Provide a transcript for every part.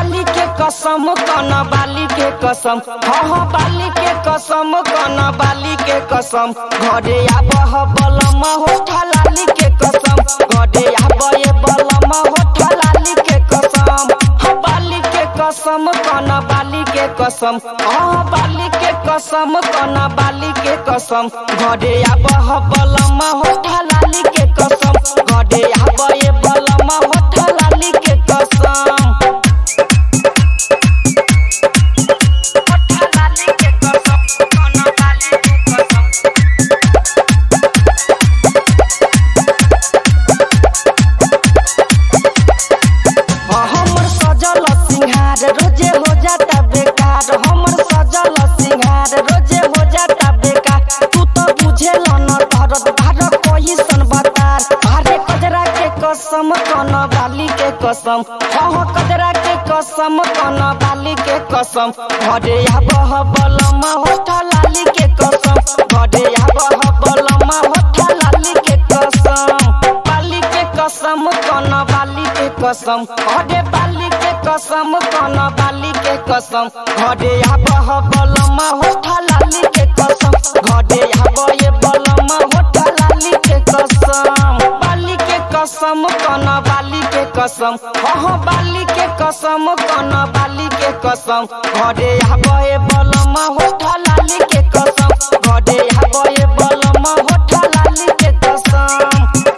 बाली के कसम कन बाली के कसम हाँ हाँ बाली के कसम कन बाली के कसम घरे आबह बलम होठा लाली के कसम घरे आबे बलम होठा लाली के कसम हाँ बाली के कसम कन बाली के कसम हाँ बाली के कसम कन बाली के कसम घरे आबह बलम होठा लाली के कसम घरे आबे बलम होठा लाली के कसम हमर सजल सिंहार रोजे हो जाता बेकार हमर सजल सिंहार रोजे हो जाता बेकार तू तो बुझेल न दर्द भार कोई सन बतार भारे कजरा के कसम कन बाली के कसम हाँ कजरा के कसम कन बाली के कसम घरे आबह बलम होठा लाली के कसम घरे आबह बलम होठा लाली के कसम बाली के कसम कन बाली के कसम घरे बाली के कसम कन बाली के कसम घरे आबह बलम होठा लाली के कसम घरे आबे बलम होठा लाली के कसम बाली के कसम कन बाली के कसम हाँ बाली के कसम कन बाली के कसम घरे आबे बलम होठा लाली के कसम घरे आबे बलम होठा लाली के कसम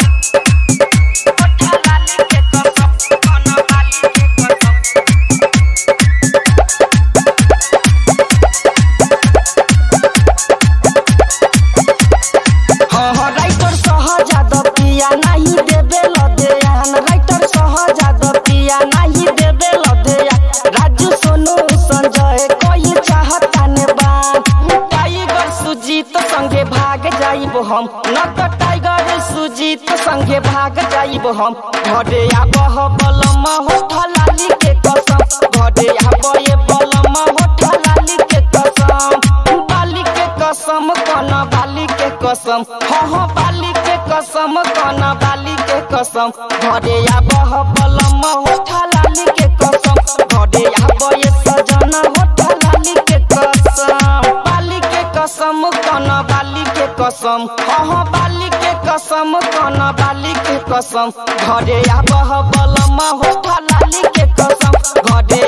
हाँ हाँ राइटर सहजाद पिया नहीं देबे लदेयान राइटर सहजाद पिया नहीं देबे लदेयान राजू सोनू संजय कोई चाहता ने बान टाइगर सुजीत संगे भाग जाइब हम न तो टाइगर सुजीत संगे भाग जाइब हम घरे आबह बलम होठा लाली के कसम घरे आबे बलम होठा लाली के कसम बाली के कसम कन बाली के कसम हाँ हाँ बाली के कसम कन बाली के कसम घरे आबह बलम होठा लाली के कसम घरे आबे सजन होठा लाली के कसम बाली के कसम कन बाली के कसम हाँ हाँ बाली के कसम कन बाली के कसम घरे आबह बलम होठा लाली के कसम घरे